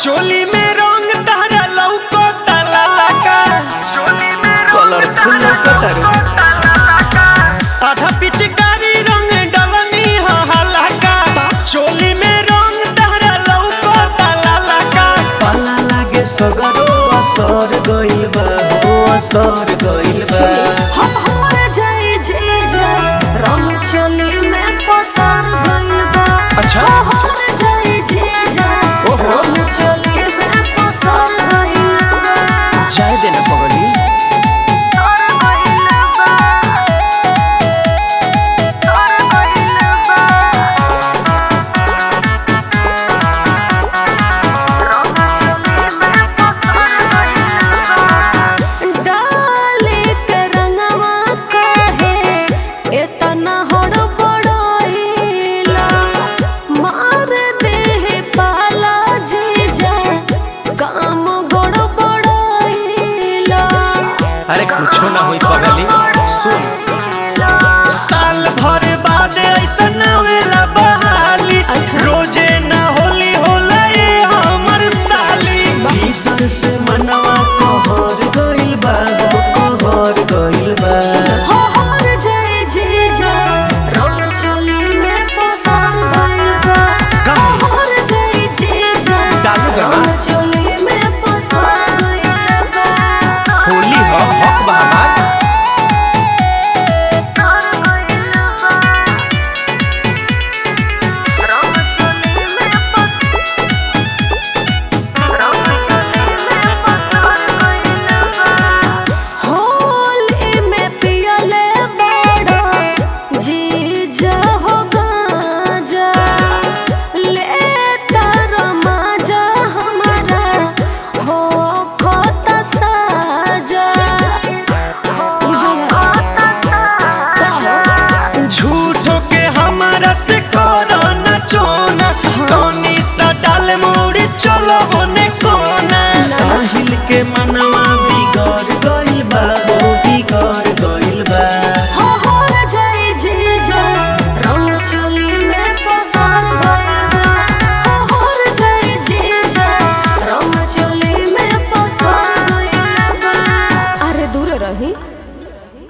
चोली में रंग तारा लौको ताला लगा कलरफुल लौकतारू आधा पिचकारी रंग डलनी ह हलाका चोली में रंग तारा लौको ताला लगा पाला लागे सगरो असर गइल बा हो असर गइल बा हमार जाई जे जा रंग चोली में पसार गइल बा अच्छा। हमार जाई जे जा ओहो। रंग चोली में पसार गइल बा जाय देना पगली पसार गइल बा पसार गइल बा डाले के रंगवा काहे एतना हड़बड़ाइला मार देह पाला जीजा काम गड़बड़ाइला अरे कुछो ना होई पगली सुन साल भर बाद ऐसा ना होएला बहाली अच्छा। रोजे ना होली होला ये हमर साली भीतर से मनवा कहर गइल बा हो कहर गइल बा हो हर जाए जीजा रंग चोली में पसार गइल बा काहे? हर जाए जीजा डालू गवा। रंग चोली में पसार गइल बा होली हो हक बा हमार होली में पियले बड़ा जीजा हो गाजा लेता रमाजा हमारा हो खोता साजा झूठो के हमारा से करो ना चोना तोनी सा डाल मोड़ी चलो होने कोना साहिल के मनवा बिगड़ गइल बा हो बिगड़ गइल बा हो हर जाए जीजा रंग चोली में पसार गइल बा हो हर जाए जीजा रंग चोली में पसार गइल बा अरे दूर रही